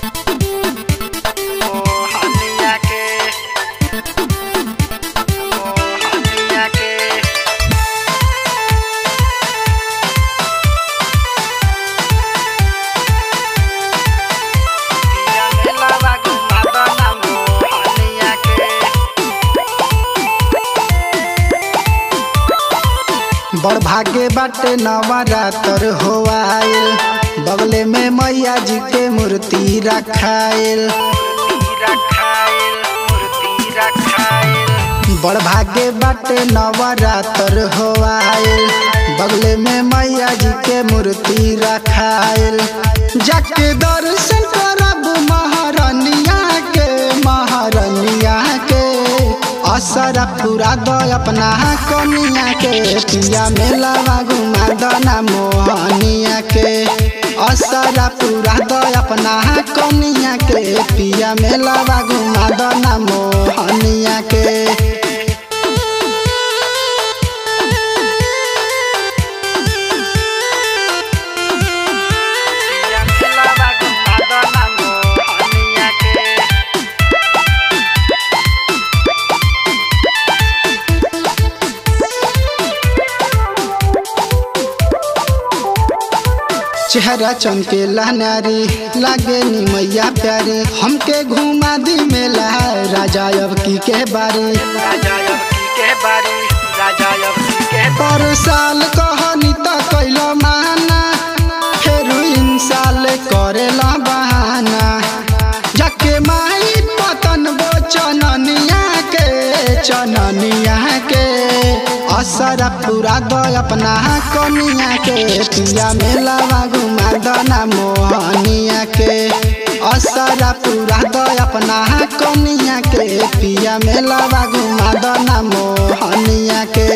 मोहनिया के मोहनिया के पिया मेलावा घुमाता ना मोहनिया के बड़ भागे बाटे नवरात्र हो आयल बगले में मैया जी के मूर्ति रखायल मूर्ति रखाइल मूर्ति रखाइल बड़ भागे बाटे नवरात्र हो आयल बगले में मैया जी के मूर्ति रखायल जाके दर्शन करब महारनिया के महारनिया के असर पूरा दो अपना कनिया के पिया मेलावा घुमा दना मोहनिया के असर पूरा दो अपना कनिया के पिया मेलावा घुमा दना मोहनिया के पिया मेलावा घुमाता ना मोहनिया के चेहरा चमके नारी लागे नी मैया प्यारी हमके घुमा दी मेला राजा अब की के बारी राजा अबकी के बारी राजा अबकी के पर साल कहनी त कैल माना फेर इन साल करेला बहाना जाके माई पतन बो चननिया के चननिया के असर पूरा दो अपना कनिया के पिया मेलावा घुमा दना मोहनिया के असर पूरा दो अपना कनिया के पिया मेलावा घुमा दना मोहनिया के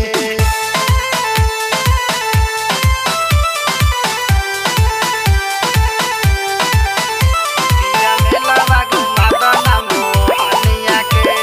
पिया मेलावा घुमाता ना मोहनिया के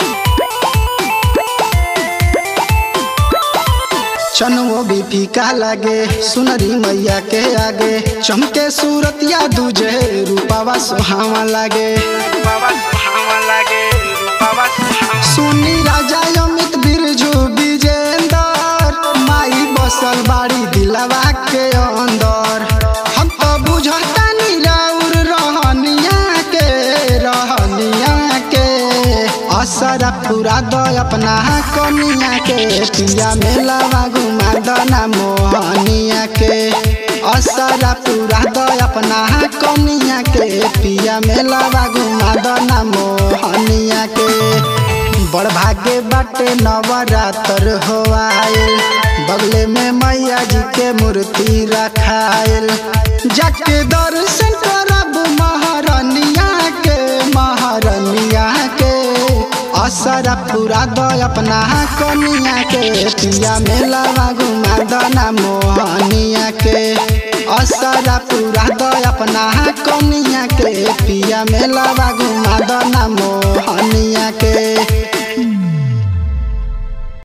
चनवो भी फीका लागे सुनरी मैया के आगे चमके सूरतिया दूजे रूपावा सुहावा लागे बाबा सुहावा लागे बाबा सुहावा सुनी राजा अमित बिरजू विजेंदर माई बसल बाड़ी दिलवा के अंदर हम तो बुझतानी राउर रहनिया के रहनिया के असर पूरा दो अपना कनिया के पिया मेलावा घुमा दना मोहनिया के असर पूरा दो अपना कनिया के पिया मेलावा घुमा दना मोहनिया के बड़ भागे बाटे नवरात्र हो आयल बगले में मैया जी के मूर्ति रखायल जाके दर्शन करब महारनिया के महारनिया के असर पूरा दो अपना कनिया के पिया मेलावा घुमा दना मोहनिया के असर पूरा दो अपना कनिया के पिया मेलावा घुमा दना मोहनिया के